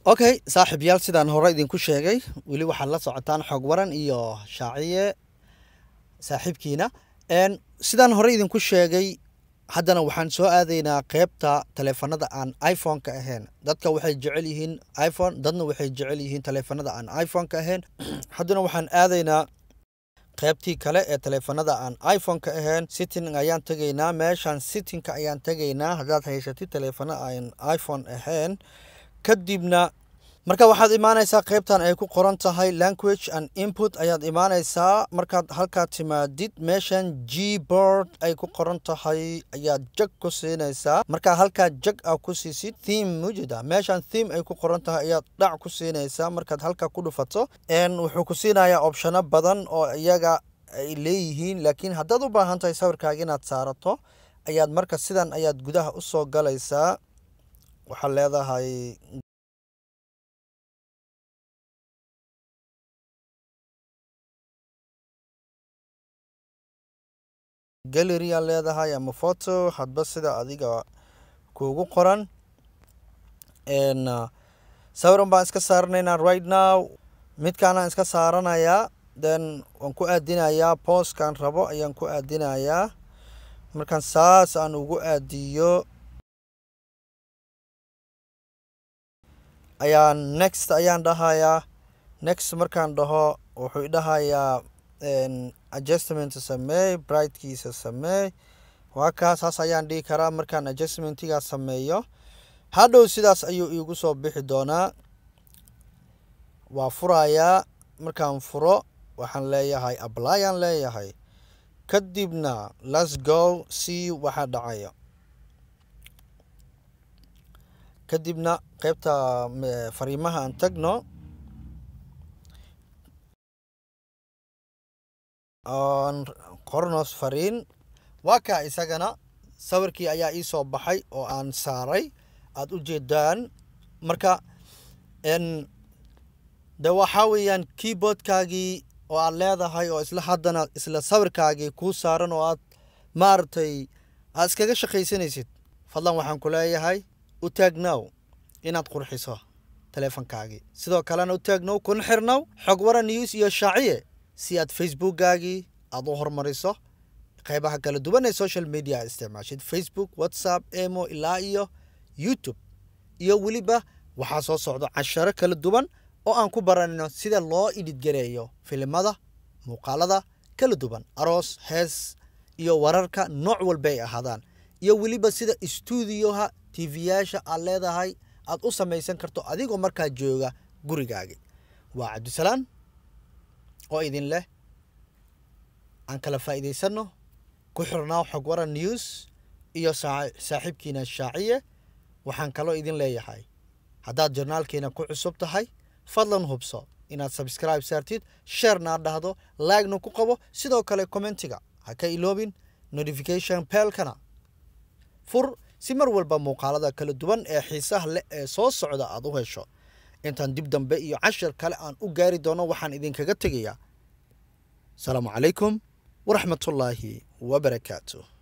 okay saaxiibyaal sidaan hore idinku sheegay weli waxaad la socotaan xog waran iyo shaaciye saaxiibkiina sidaan hore idinku sheegay haddana waxaan soo aadaynaa qeybta taleefanada aan iphone-ka ahayn dadka waxay jecel yihiin iphone dadna waxay jecel yihiin taleefanada aan iphone-ka ahayn haddana waxaan aadaynaa qeybtii kale ee taleefanada aan iphone-ka ahayn sitting ayaan tegaynaa meeshaan sittingka ayaan tegaynaa haddaad haysatid taleefano aan iphone ahayn kadibna marka waxaad imaanaysaa qeybtan ay ku qoran tahay language and input ayaad imaanaysaa markaad halkaa timaadid meeshan g board ay ku qoran tahay ayaad jag ku siinaysaa markaa halkaa jag a ku siisid theme mujida meeshan theme ay ku qoran tahay ayaad dhac ku siinaysaa markaad halkaa ku dhufato wuxuu ku siinayaa opshano badan oo iyaga ay leeyihiin laakiin haddaad u baahan tahay sawirkaaga inaad saarato ayaad marka sidan ayaad gudaha usoo galaysaa waxaad leedahay gallery aa leedahay ama photo hadba sida adiga kuugu qoran sawiran baan iska saaranaynaa right now midkaanaan iska saaranayaa then waan ku aadinayaa booskaan rabo ayaan ku aadinayaa markaan saas aan ugu aadiyo ayaan next ayaan dhahayaa next markaan dhaho wuxuu idhahayaa adjustment sameey brightkiisa sameey waa kaa saas ayaan dhihi karaa markaan adjustmentigaa sameeyo hadhow sidaas ayuu iigu soo bixi doonaa waa furayaa markaan furo waxaan leeyahay ablyaan leeyahay kadibna let's go see waxaa dhacayo kadibna qeybta fariimaha aan tagno oon qornos fariin waa kaa isagana sawirkii ayaa ii soo baxay oo aan saaray aada u jeedaan marka de waxaa weeyaan keyboardkaagii oo aad leedahay oo isla haddana isla sawirkaagii kuu saaran oo aad maaragtay aad iskaga shaqaysanaysid fadlan waxaan ku leeyahay u taagnow inaad qurxiso taleefonkaagii sidoo kalena u taagnow kuna xirnow xog wara news iyo shaaciye si aad facebookgaagii aada u hormariso qeybaha kala duwan ee social media a isticmaashid facebook whatsapp emo ilaa iyo youtube iyo weliba waxaa soo socdo casharo kala duwan oo aan ku baranayno sida loo idhidgareeyo filimada muuqaalada kala duwan aroos hees iyo wararka nooc walba ay ahaadaan iyo weliba sida stuudioha tv-yaasha aad leedahay aad u samaysan karto adigoo markaa jooga gurigaagi waa cabdisalaan oo idin leh aan kala faa'iidaysanno ku xirnaa xog waran news iyo saaxiibkiina shaaciye waxaan kaloo idin leeyahay haddaad jornaalkiina ku cusub tahay fadlan hubso inaad sabscribe saartid sheerna aad dhahdo laagna ku qabo sidoo kale commentiga ha ka iloobin notification beelkana fur si mar walba muuqaalada kala duwan ee xiisaha leh ee soo socda aad u hesho intaan dib dambe iyo cashar kale aan u gaari doono waxaan idinkaga tegayaa asalaamu calaykum waraxmatullaahi wabarakaatu